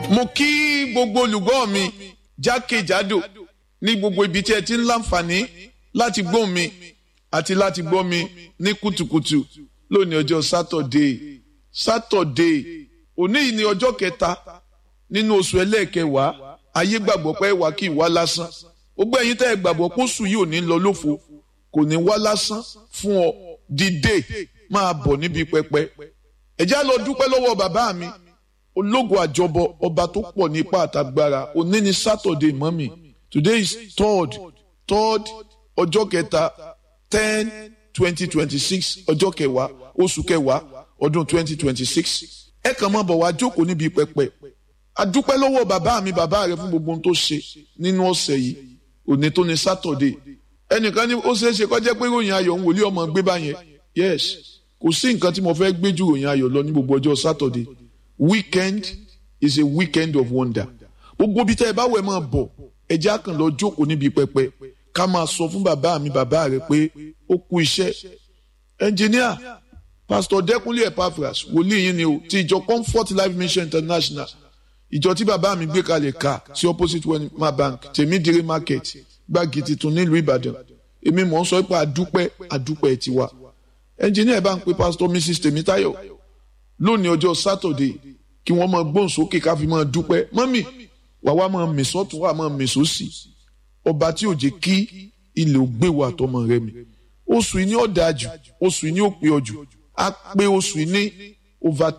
mo kí gbogbo olùgbọ́ mi jákèjádò ní gbogbo ibi tí ẹ ti ń láǹfààní láti gbọ́ mi àti láti gbọ́ mi ní kùtùkùtù lónìí ọjọ́ sátọ̀dé sátọ̀dé òní yìí ni ọjọ́ kẹta nínú oṣù ẹlẹ́ẹ̀kẹwàá ayé gbàgbọ́ pé wà kí ìwá lásán gbogbo ẹ̀yin tẹ́ ẹ gbàgbọ́ pé oṣù yìí ò ní lọ lófo kò ní wá lásán fún ọ dìde máa bọ̀ níbi pẹpẹ ẹ já lọ dúpẹ́ lọ́wọ́ bàbá mi ológun àjọbọ ọba tó pọ̀ ní ipá àtàgbára òní ni sátọ̀dé mọ́mì today is third third ọjọ́ kẹta ten twenty twenty six ọjọ́ kẹwàá oṣù kẹwàá ọdún twenty twenty six ẹ kàn máa bọ̀ wá jókòó níbi pẹpẹ adúpẹ́ lọ́wọ́ bàbá mi bàbá rẹ fún gbogbo ohun tó ṣe nínú ọ̀sẹ̀ yìí òní tó ní sátọ̀dé ẹnìkan ní ó ṣeé ṣe kó jẹ́ pé ròyìn ayọ̀ ń wòlíì ọmọ gbé báyẹn yes kò sí nǹkan tí mo fẹ́ gbé ju ròyìn ayọ̀ lọ ní gbogbo ọjọ́ sátọ̀dé weekend is a weekend of wonder gbogbo bí tẹ́ ẹ bá wẹ̀ máa bọ̀ ẹ jẹ́ àkàn lọ jókòó níbi pẹpẹ ká máa sọ fún bàbá mi bàbá rẹ pé ó kú iṣẹ́ ẹnjìníà pásítọ̀ dẹ́kunlé epaphras wòlíì yín ni o ti ìjọ comfort life mission international ìjọ tí bàbá mi gbé kalẹ̀ ká sí opposite wema bank tèmídìrí market gbági tuntun nílùú ìbàdàn èmi mọ̀ ń sọ pé àdúpẹ́ àdúpẹ́ tiwa ẹnjìníà bá ń pe pásítọ̀ mrs tèmítáyọ̀ lónìí ọjọ́ sátọ̀dé kí wọ́n máa gbóhùn sókè ká fi máa dúpẹ́ mọ́mì wà wá máa mèsọ́tún wà máa mèsọ́sì ọba tí ò jẹ́ kí ilẹ̀ ò gbé wa àtọmọ rẹ mi oṣù yìí ní ọ̀dà jù oṣù yìí ní òpè ọ̀jù á pé oṣù yìí ní over